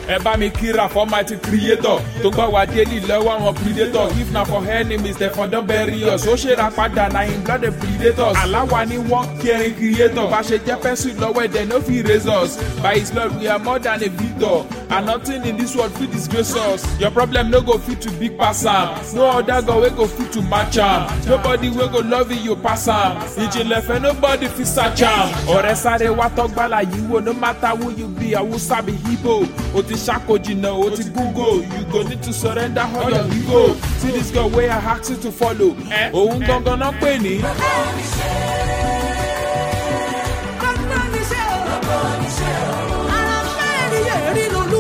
ẹ bá mi kíra for mighty creator tó gbọ́ wá délì lọ́wọ́ àwọn predator if na for enemies dem for don bury us ó ṣèrà padà na im blood the predators aláwa ni wọ́n kẹrin creator bá ṣe jẹ́ pẹ́sù lọ́wọ́ ẹ̀dẹ̀ no fit raise us by his blood we are more than a victor and nothing in this world fit disgrace us your problem no go fit to big pass am no other god wey go fit to match am nobody wey go love you pass am ìjìnlẹ̀ fẹ́ nobody fit search am ọ̀rẹ́ sáré wá tọ́gbàlà yìí wò no matter who you be awusa be igbo o ti ṣàkójìnà o ti google you go need to surrender all your ego see this girl wey i ask you to follow òun gangan náà pè ní. Ọgbọ́n níṣẹ́ o. Ara fẹ́ẹ́ rí ẹ̀rí lolú